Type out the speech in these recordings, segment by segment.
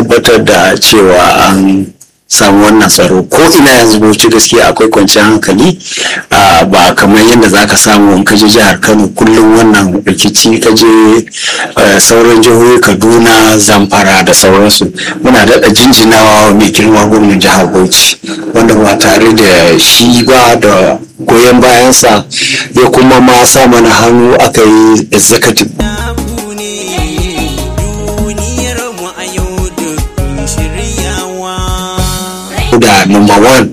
tabbatar da cewa an samu wannan tsaro ko ina yanzu bauchi gaskiya akwai kwanciyar hankali ba kamar yadda za ka samu in kaje jihar kano kullum wannan rikici kaje sauran jihohi kaduna zamfara da sauransu muna daɗa jinjinawa mai girma gwamnan jihar bauchi wanda ba tare da shi ba da goyon bayansa ya kuma ma sa mana hannu aka yi executive da number one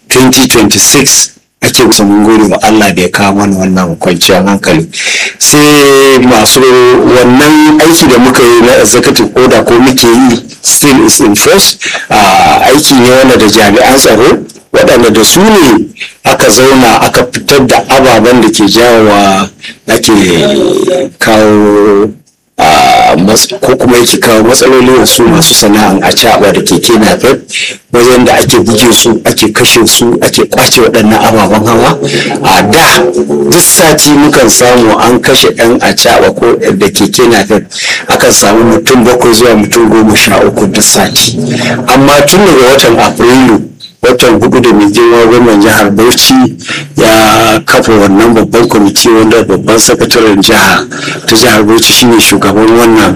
2026 ake kusa mun gode wa Allah da ya kawo mana wannan kwanciyar hankali sai masu wannan aiki da muka yi na executive order ko muke yi still is in force aiki ne wanda da jami'an tsaro waɗanda da su ne aka zauna aka fitar da ababen da ke jawowa ake kawo ko kuma yake kawo matsaloli wasu masu sana'an a caɓa da keke napep wajen da ake buge su ake kashe su ake kwace waɗannan ababen hawa a da duk sati mukan samu an kashe ɗan a caɓa ko da keke napep akan samu mutum bakwai zuwa mutum goma sha uku duk sati amma tun daga watan afrilu watan hudu da mai girma gwamnan jihar bauchi ya kafa wannan babban kwamiti wanda babban sakataren jiha ta jihar bauchi shine shugaban wannan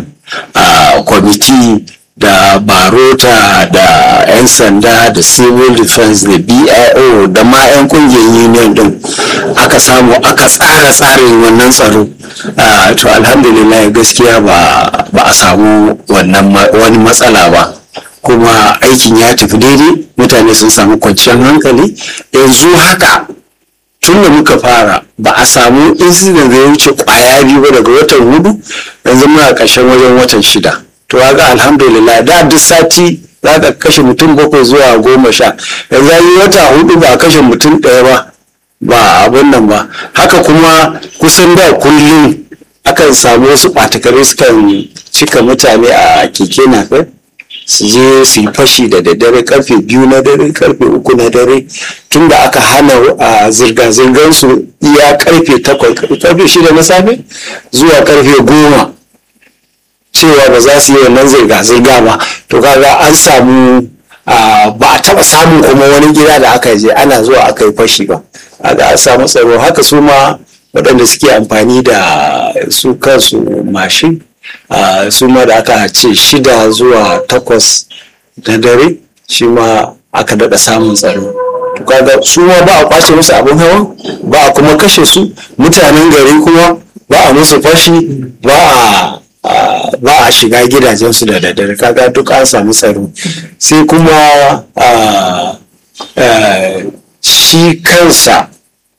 kwamiti da barota da 'yan sanda da civil defense da bio da ma 'yan kungiyar union din aka samu aka tsara tsarin wannan tsaro to alhamdulillah gaskiya ba a samu wani matsala ba kuma aikin ya tafi daidai mutane sun samu kwanciyar hankali yanzu haka tun da muka fara ba a samu incident da ya wuce kwaya biyu ba daga watan hudu yanzu muna ƙarshen wajen watan shida to ga alhamdulillah da duk sati za ka kashe mutum bakwai zuwa goma sha yanzu yi wata hudu ba a kashe mutum ɗaya ba ba abun nan ba haka kuma kusan da kullum akan samu wasu ɓatakare sukan cika mutane a keke napep su je su yi fashi da daddare karfe biyu na dare karfe uku na dare tun da aka hana a zirga-zirgar su iya karfe takwas karfe shida na safe zuwa karfe goma cewa ba za su yi wannan zirga-zirga ba to kaga an samu ba a taba samun kuma wani gida da aka je ana zuwa aka yi fashi ba kaga an samu tsaro haka su ma waɗanda suke amfani da su kansu mashin Uh, su ma da aka ce shida zuwa takwas na dare shi ma aka daɗa samun tsaro kaga su ma ba a kwace musu abin hawa ba a kuma kashe su mutanen gari kuma ba a musu fashi ba a uh, ba a shiga gidajensu da daddare kaga duk an samu tsaro sai kuma uh, shi kansa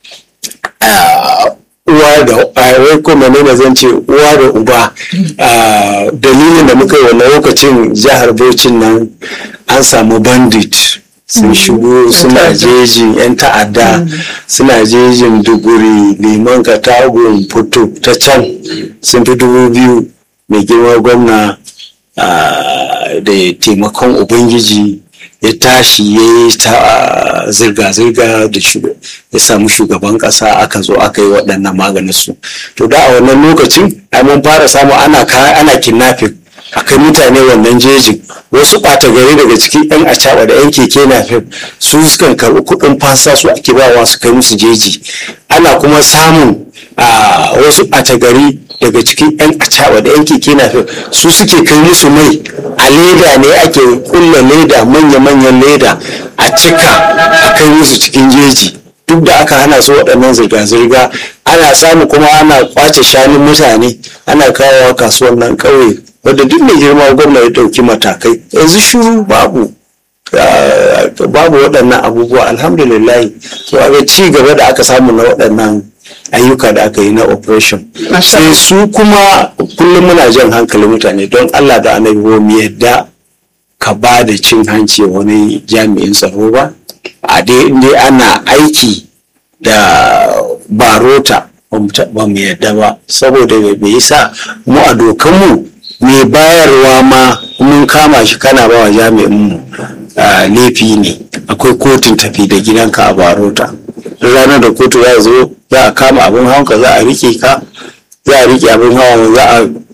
uwa da wai ko menene zan ce uwa da uba dalilin da muka yi wannan lokacin jihar Bauchi nan an samu bandit sun shigo suna jejin yan ta'adda suna jejin duguri liman katagun fito ta can sun fi dubu biyu mai girma gwamna da taimakon ubangiji ya tashi ya yi ta zirga-zirga da ya samu shugaban kasa aka zo aka yi waɗannan maganin su to da a wannan lokacin ai mun fara samu ana ana kidnapping akai mutane wannan jejin wasu ɓata gari daga cikin yan acaɓa da yan keke napep su sukan karɓi kuɗin fasa su ake bawa su kai musu jeji ana kuma samun wasu ɓata gari daga cikin 'yan acaɓa da 'yan keke napep su suke kai musu mai a leda ne ake kulla leda manya-manyan leda a cika a kai musu cikin jeji duk da aka hana su waɗannan zirga-zirga ana samu kuma ana kwace shanun mutane ana kawowa kasuwan nan ƙauye wadda duk mai girma gwamna ya ɗauki matakai yanzu shuru babu babu waɗannan abubuwa alhamdulillah to ga ci gaba da aka samu na waɗannan ayyuka da aka yi na operation sai su kuma kullum muna jan hankalin mutane don allah da annabi mu yadda ka ba da cin hanci wani jami'in tsaro ba a dai inda ana aiki da barota ba mu yadda ba saboda bai yasa mu a dokanmu mai bayarwa ma mun kama shi kana ba wa jami'in mu laifi ne akwai kotun tafi da gidanka a barota ranar da kotu za zo za a kama abin hawanka za a rike ka za a rike abin hawa za a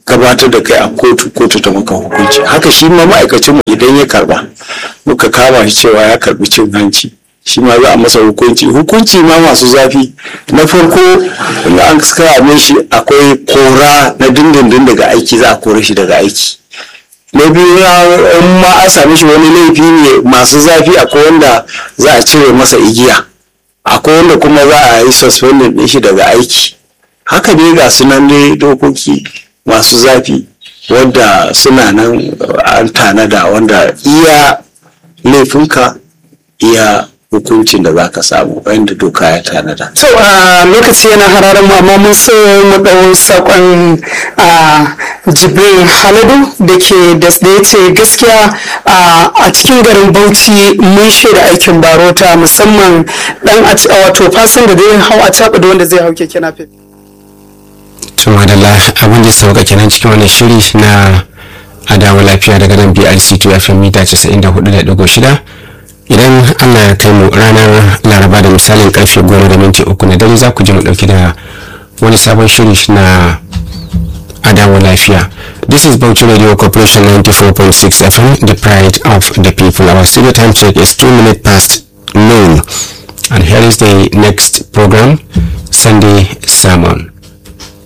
gabatar da kai a kotu kotu ta maka hukunci haka shi ma ma'aikacin mu idan ya karba muka kama shi cewa ya karbi cin hanci shi ma za a masa hukunci hukunci ma masu zafi na farko in an kame shi akwai kora na dindindin daga aiki za a kore shi daga aiki na biyu in ma an same shi wani laifi ne masu zafi akwai wanda za a cire masa igiya akwai wanda kuma za a yi suspending din shi daga aiki haka dai ga sunan dai dokoki masu zafi wanda suna nan an tanada wanda iya laifinka iya hukuncin da za ka samu wanda doka ya tanada. so a lokaci yana hararen mu amma mun so mu ɗau saƙon a jibril haladu da ke da ya ce gaskiya a cikin garin bauchi mun shaida aikin barota musamman dan wato fasin da zai hau a caɓa da wanda zai hau keke napep. to madalla abin da sauka kenan cikin wannan shiri na adawa lafiya daga nan brc 2 fm mita 94.6 idan allah ya kai mu ranar laraba da misalin karfe goma da minti uku na dare za ku ji mu dauki da wani sabon shiri na adawa lafiya this is Bauchi radio corporation 94.6 fm the pride of the people our studio time check is 2 minutes past noon and here is the next program sunday sermon